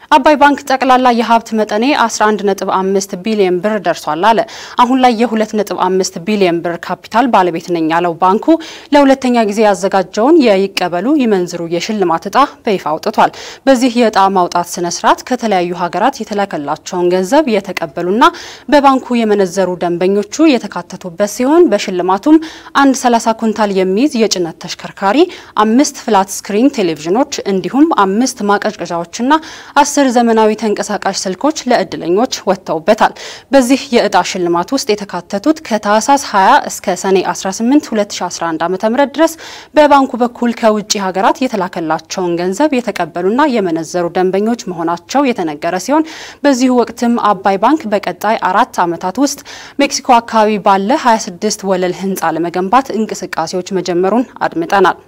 አባይ ባንክ ጠቅላላ የሀብት መጠኔ 11.5 ቢሊዮን ብር ደርሷል አለ። አሁን ላይ የ2.5 ቢሊዮን ብር ካፒታል ባለቤት ነኝ ያለው ባንኩ ለሁለተኛ ጊዜ ያዘጋጀውን የይቀበሉ ይመንዝሩ የሽልማት እጣ በይፋ አውጥቷል። በዚህ የእጣ ማውጣት ስነ ስርዓት ከተለያዩ ሀገራት የተላከላቸውን ገንዘብ የተቀበሉና በባንኩ የመነዘሩ ደንበኞቹ የተካተቱበት ሲሆን በሽልማቱም አንድ 30 ኩንታል የሚይዝ የጭነት ተሽከርካሪ፣ አምስት ፍላት ስክሪን ቴሌቪዥኖች እንዲሁም አምስት ማቀዝቀዣዎችና አስር ዘመናዊ ተንቀሳቃሽ ስልኮች ለእድለኞች ወጥተውበታል። በዚህ የእጣ ሽልማት ውስጥ የተካተቱት ከታህሳስ 20 እስከ ሰኔ 18 2011 ዓ.ም ድረስ በባንኩ በኩል ከውጭ ሀገራት የተላከላቸውን ገንዘብ የተቀበሉና የመነዘሩ ደንበኞች መሆናቸው የተነገረ ሲሆን በዚሁ ወቅትም አባይ ባንክ በቀጣይ አራት ዓመታት ውስጥ ሜክሲኮ አካባቢ ባለ 26 ወለል ህንፃ ለመገንባት እንቅስቃሴዎች መጀመሩን አድምጠናል።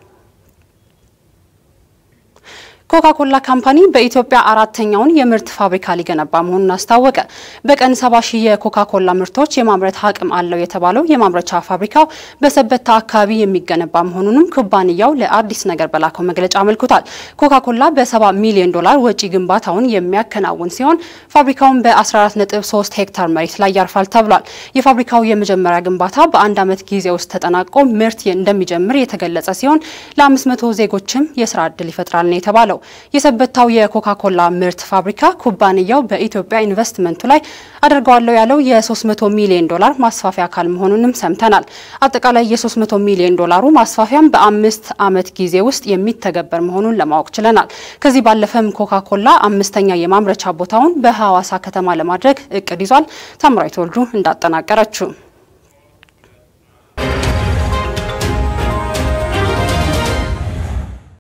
ኮካኮላ ካምፓኒ በኢትዮጵያ አራተኛውን የምርት ፋብሪካ ሊገነባ መሆኑን አስታወቀ። በቀን ሰባ ሺህ የኮካኮላ ምርቶች የማምረት አቅም አለው የተባለው የማምረቻ ፋብሪካው በሰበታ አካባቢ የሚገነባ መሆኑንም ኩባንያው ለአዲስ ነገር በላከው መግለጫ አመልክቷል። ኮካኮላ በሰባ ሚሊዮን ዶላር ወጪ ግንባታውን የሚያከናውን ሲሆን ፋብሪካውን በ14.3 ሄክታር መሬት ላይ ያርፋል ተብሏል። የፋብሪካው የመጀመሪያ ግንባታ በአንድ ዓመት ጊዜ ውስጥ ተጠናቆ ምርት እንደሚጀምር የተገለጸ ሲሆን ለ500 ዜጎችም የስራ ዕድል ይፈጥራል ነው የተባለው። የሰበታው የኮካኮላ ምርት ፋብሪካ ኩባንያው በኢትዮጵያ ኢንቨስትመንቱ ላይ አድርገዋለሁ ያለው የ300 ሚሊዮን ዶላር ማስፋፊያ አካል መሆኑንም ሰምተናል። አጠቃላይ የ300 ሚሊዮን ዶላሩ ማስፋፊያም በአምስት ዓመት ጊዜ ውስጥ የሚተገበር መሆኑን ለማወቅ ችለናል። ከዚህ ባለፈም ኮካኮላ አምስተኛ የማምረቻ ቦታውን በሐዋሳ ከተማ ለማድረግ እቅድ ይዟል። ታምራዊት ወልዱ እንዳጠናቀረችው